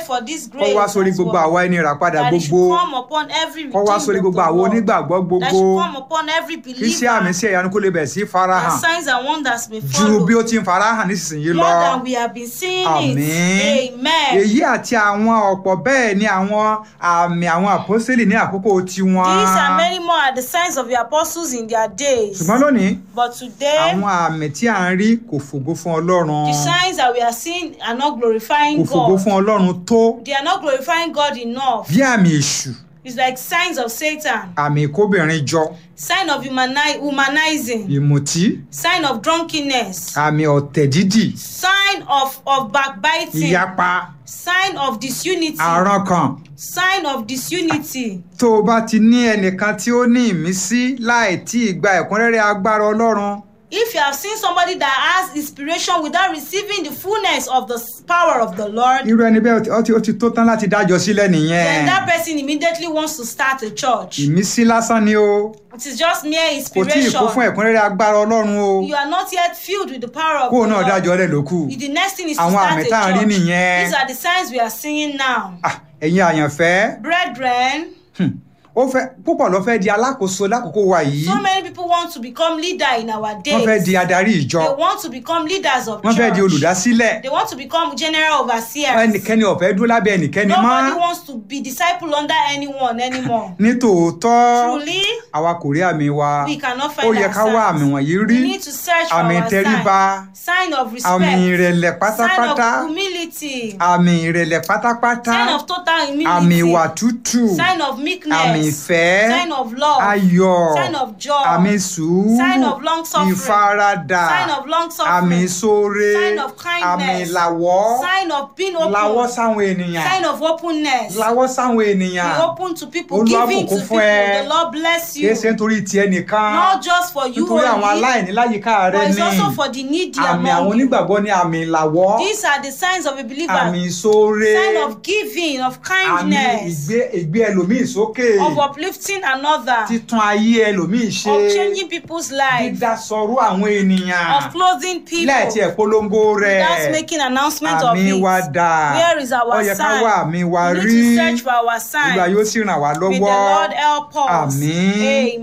for this kó grace wá sórí as gbogbo well. àwa ẹni rà padà that it should gbogbo come upon every kó wá redeemed sórí of gbogbo the àwọn world. onígbàgbọ́ that gbogbo should come upon every kí iṣẹ́ àmì believer sí ẹ̀yánu kó lè bẹ̀ sí and farahàn signs and wonders may ju follow bí ó ti ń farahàn nísinsìnyí more lọ than we have been seeing Àmín. it amen èyí àti àwọn ọ̀pọ̀ bẹ́ẹ̀ ni àwọn àmì àwọn àpọ́sítélì ní àkókò tiwọn these and many more are the signs of the apostles in their days ṣùgbọ́n lónìí but today àwọn àmì tí à ń rí kò fògo fún ọlọ́run the signs that we are seeing are not kò glorifying fògo God fún ọlọ́run tó they are not glorifying God enough bí àmì èṣù it's like signs of Satan àmì ìkóbìnrin jọ sign of humani humanizing ìmùtí sign of drunkenness àmì ọ̀tẹ̀ dídì sign of of backbiting ìyapa sign of disunity àrán kan sign of disunity tó o bá ti ní ẹnìkan tí ó ní ìmísí láì tí ì gba ẹ̀kúnrẹ́rẹ́ agbára ọlọ́run if you have seen somebody that has inspiration without receiving the fullness of the s- power of the Lord irú ẹni bẹ́ẹ̀ ó ti- ó ti tó tán láti dájọ́ sílẹ̀ then nìyẹn that person immediately wants to start a church ìmísí lásán ni o it is just mere kò tí ì kó fún inspiration ẹ̀kúnrẹ́rẹ́ agbára ọlọ́run o you are not yet filled with the power of kó o the náà Lord dájọ́ rẹ̀ ló kù the next thing is to Àwọn start àmì a tá à ń rí church nìyẹn. these are the signs we are seeing now Ah, ẹ̀yin àyànfẹ́ brethren hmm, ó fẹ́ púpọ̀ ló fẹ́ di alákòóso lákòókò wa yìí so many people want to become leader in our wọ́n fẹ́ days di adarí ìjọ they want to become leaders of wọ́n fẹ́ di church olùdásílẹ̀ they want to become general overseers ẹnikẹ́ni ò fẹ́ dúró lábẹ́ ẹnikẹ́ni mọ́ nobody wants to be disciple under anyone anymore ní tòótọ́ truly àwa kò rí àmì wa we cannot ó find yẹ ká wá àmì ourselves wọ̀nyí we rí need to search for àmì our ìtẹríba sign sign of àmì respect ìrẹ̀lẹ̀ sign pátápátá of humility àmì ìrẹ̀lẹ̀ pátápátá sign of total àmì humility ìwà tútù sign of àmì meekness ìfẹ́ sign of love ayọ̀ sign of joy àmì sùúrù sign of long suffering ìfaradà sign of long àmì suffering sóore sign of kindness àmì ìlàwọ́ sign of being lawọ́ open sáwọn ènìyàn sign of openness lawọ́ sáwọn ènìyàn be open to people Olúwa giving to bùkún people fún ẹ. the Lord bless kìí you ṣe nítorí tiẹ̀ nìkan not just for you nítorí àwọn only aláìní láyìíká rẹ but it's ni also for the needy àmì àwọn among you onígbàgbọ́ ní àmì ìlàwọ́ these are the signs of a believer àmì ìṣoore sign of giving of àmì kindness ìgbé ìgbé ẹlòmíì sókè of uplifting another títún ayé ẹlòmíì ṣe of changing people's lives dídásọrú àwọn ènìyàn of clothing people láì tiẹ̀ polongo rẹ̀ without making announcement of àmì wa it dà Where is our ó yẹ ká sign? wá àmì wa we rí need to search for our Olúwa sign yóò sì ràn wá may the lọ́wọ́ Lord help us Àmín. amen.